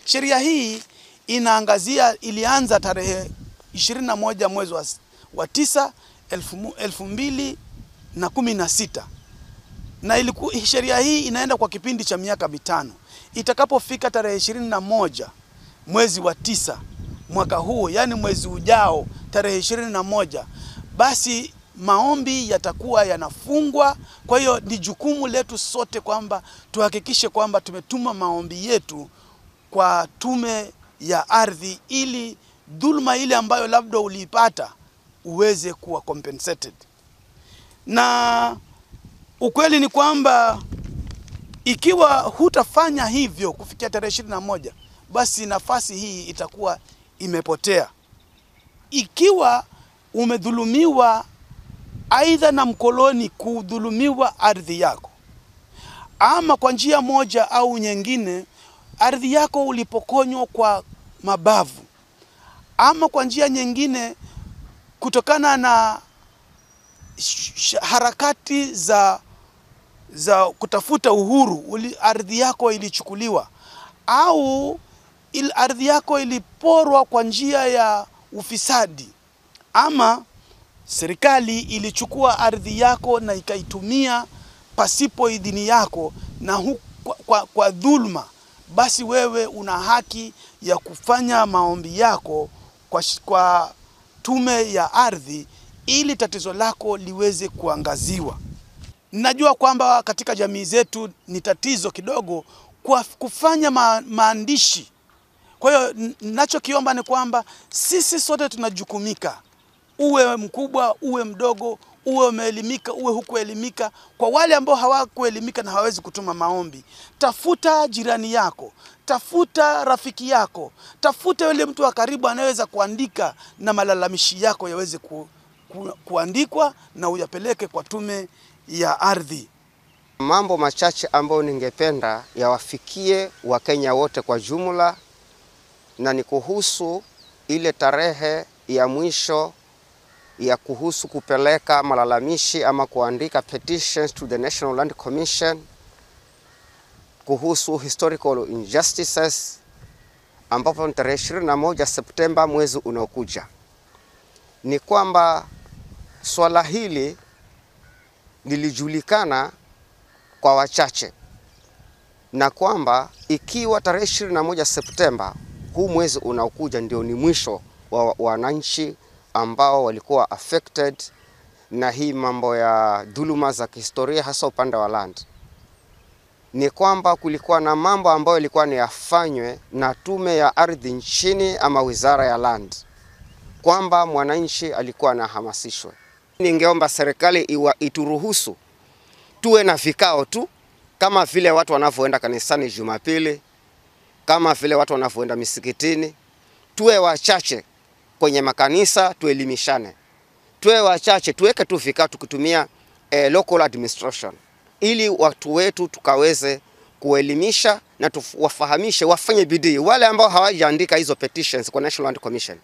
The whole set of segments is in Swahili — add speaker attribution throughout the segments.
Speaker 1: Sheria hii inaangazia, ilianza tarehe 21 mwezi wa, wa tisa elfu, elfu mbili na kumi na sita na iliku, sheria hii inaenda kwa kipindi cha miaka mitano. Itakapofika tarehe ishirini na moja mwezi wa tisa mwaka huu, yaani mwezi ujao tarehe ishirini na moja basi maombi yatakuwa yanafungwa. Kwa hiyo ni jukumu letu sote kwamba tuhakikishe kwamba tumetuma maombi yetu kwa tume ya ardhi, ili dhuluma ile ambayo labda uliipata uweze kuwa compensated. Na ukweli ni kwamba ikiwa hutafanya hivyo kufikia tarehe ishirini na moja basi nafasi hii itakuwa imepotea. Ikiwa umedhulumiwa aidha na mkoloni kudhulumiwa ardhi yako, ama kwa njia moja au nyingine ardhi yako ulipokonywa kwa mabavu, ama kwa njia nyingine kutokana na harakati za za kutafuta uhuru uli, ardhi yako ilichukuliwa au il, ardhi yako iliporwa kwa njia ya ufisadi ama serikali ilichukua ardhi yako na ikaitumia pasipo idhini yako na hu, kwa, kwa, kwa dhulma, basi wewe una haki ya kufanya maombi yako kwa, kwa tume ya ardhi ili tatizo lako liweze kuangaziwa. Najua kwamba katika jamii zetu ni tatizo kidogo kwa kufanya ma, maandishi. Kwa hiyo ninachokiomba ni kwamba sisi sote tunajukumika, uwe mkubwa, uwe mdogo, uwe umeelimika, uwe hukuelimika. Kwa wale ambao hawakuelimika na hawawezi kutuma maombi, tafuta jirani yako, tafuta rafiki yako, tafuta yule mtu wa karibu anayeweza kuandika na malalamishi yako yaweze ku, ku, kuandikwa na uyapeleke kwa tume ya ardhi.
Speaker 2: Mambo machache ambayo ningependa yawafikie Wakenya wote kwa jumla, na ni kuhusu ile tarehe ya mwisho ya kuhusu kupeleka malalamishi ama kuandika petitions to the National Land Commission kuhusu historical injustices, ambapo ni tarehe 21 Septemba mwezi unaokuja. Ni kwamba swala hili lilijulikana kwa wachache na kwamba ikiwa tarehe 21 Septemba huu mwezi unaokuja ndio ni mwisho wa wananchi ambao walikuwa affected na hii mambo ya dhuluma za kihistoria hasa upande wa land, ni kwamba kulikuwa na mambo ambayo ilikuwa ni yafanywe na tume ya ardhi nchini ama wizara ya land, kwamba mwananchi alikuwa anahamasishwe. Ningeomba serikali iwa ituruhusu tuwe na vikao tu kama vile watu wanavyoenda kanisani Jumapili, kama vile watu wanavyoenda misikitini. Tuwe wachache kwenye makanisa, tuelimishane. Tuwe wachache, tuweke tu vikao tukitumia eh, local administration, ili watu wetu tukaweze kuelimisha na tuwafahamishe, wafanye bidii. Wale ambao hawajaandika hizo petitions kwa National Land Commission,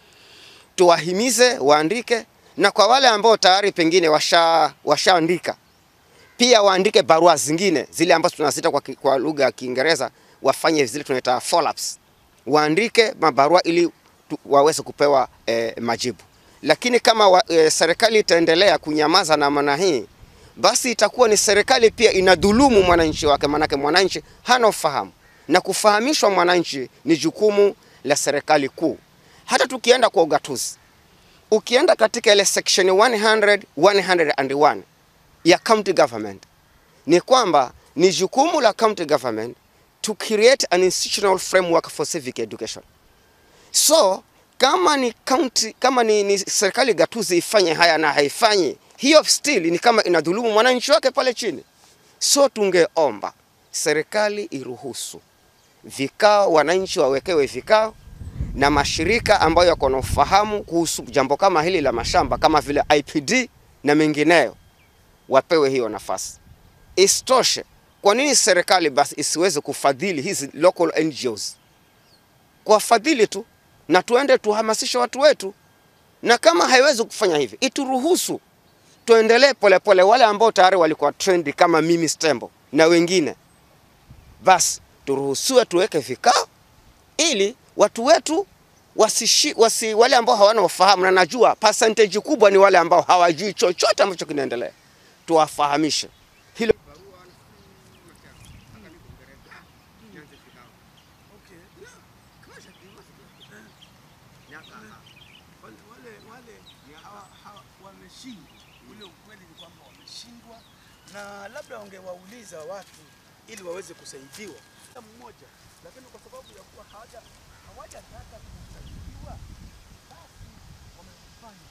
Speaker 2: tuwahimize waandike, na kwa wale ambao tayari pengine washa washaandika pia waandike barua zingine zile ambazo tunazita kwa, kwa lugha ya Kiingereza wafanye zile tunaita follow-ups. Waandike mabarua ili tu, waweze kupewa eh, majibu. Lakini kama wa, eh, serikali itaendelea kunyamaza namna hii, basi itakuwa ni serikali pia inadhulumu mwananchi wake, manake mwananchi hana ufahamu, na kufahamishwa mwananchi ni jukumu la serikali kuu. Hata tukienda kwa ugatuzi, ukienda katika ile section 100 101 ya county government ni kwamba ni jukumu la county government to create an institutional framework for civic education. So kama ni county, kama ni, ni serikali gatuzi ifanye haya na haifanyi hiyo, still ni kama inadhulumu mwananchi wake pale chini. So tungeomba serikali iruhusu vikao, wananchi wawekewe vikao na mashirika ambayo yako na ufahamu kuhusu jambo kama hili la mashamba kama vile IPD na mengineyo wapewe hiyo nafasi. Isitoshe, kwa nini serikali basi isiweze kufadhili hizi local NGOs? Kwa fadhili tu na tuende tuhamasishe watu wetu, na kama haiwezi kufanya hivi, ituruhusu tuendelee polepole. Wale ambao tayari walikuwa trendi kama mimi Stembo na wengine, basi turuhusiwe tuweke vikao ili watu wetu wasishi, wasi, wale ambao hawana ufahamu, na najua percentage kubwa ni wale ambao hawajui chochote ambacho kinaendelea, tuwafahamishe hilo.
Speaker 1: wale wale wale hawa- hawa- wameshindwa. Ule ukweli ni kwamba wameshindwa, na labda wangewauliza watu ili waweze kusaidiwa Kila mmoja, lakini kwa sababu ya kuwa hawaja hawajataka kusaidiwa, basi wamefanya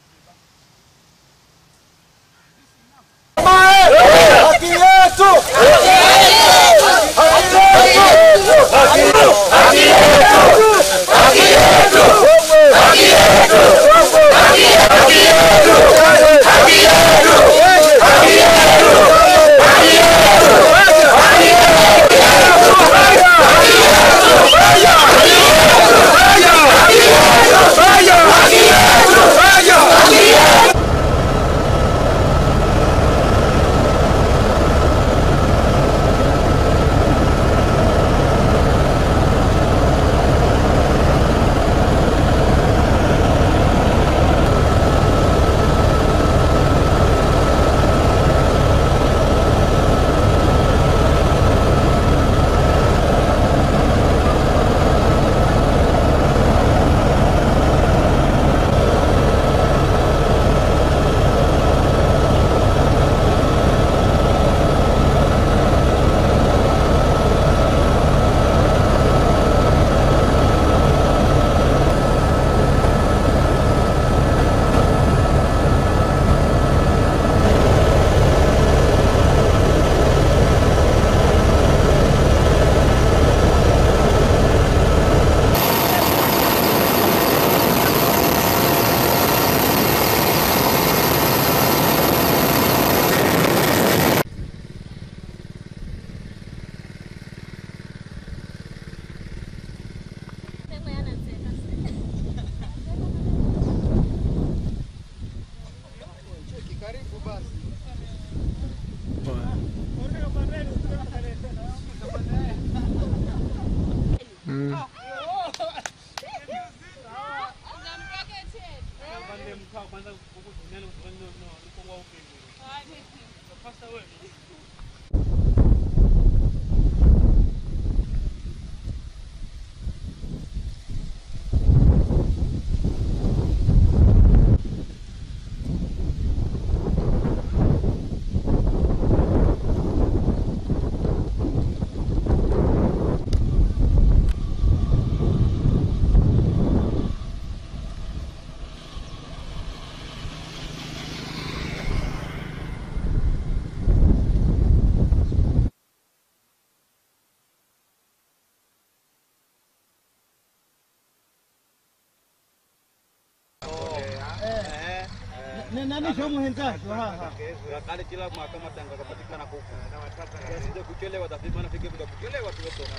Speaker 3: nani shomu henzake
Speaker 4: kale kila mahakama tangakapatikana huko asije kuchelewa tafiti maana fike kuja kuchelewa tu wetu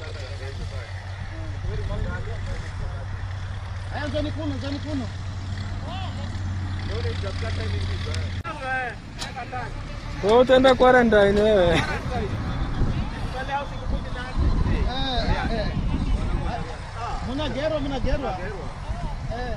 Speaker 3: aya zani kuno zani kuno
Speaker 5: Wewe utaenda quarantine wewe.
Speaker 3: munagerwa munagerwa Eh.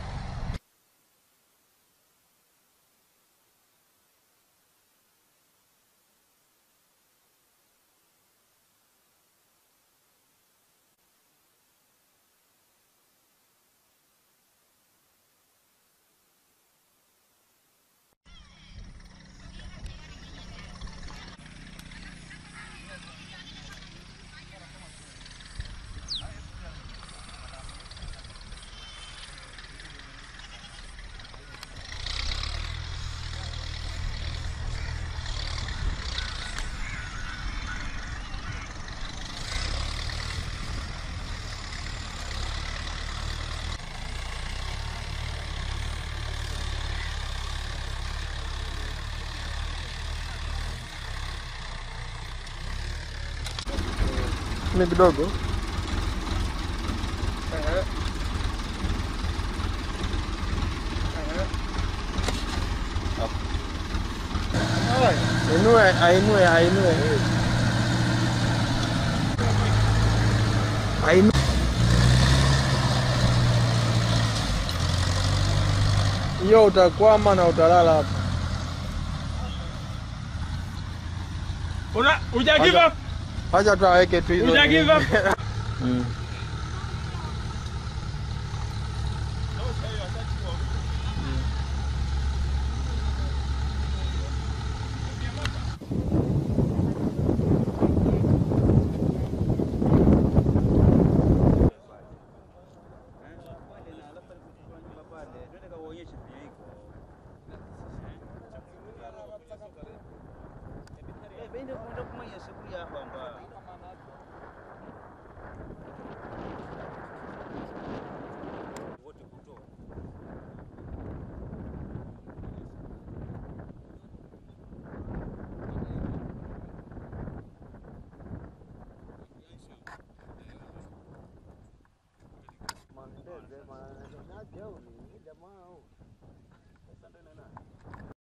Speaker 5: Ni kidogo. Ainue, ainue, ainue. Ainue. hiyo utakwama na utalala hapa.
Speaker 6: Una uja give up?
Speaker 5: Acha tu aweke tu hizo.
Speaker 6: Uja give up?
Speaker 5: Mm.
Speaker 2: Mandeze, mandeze, jamaa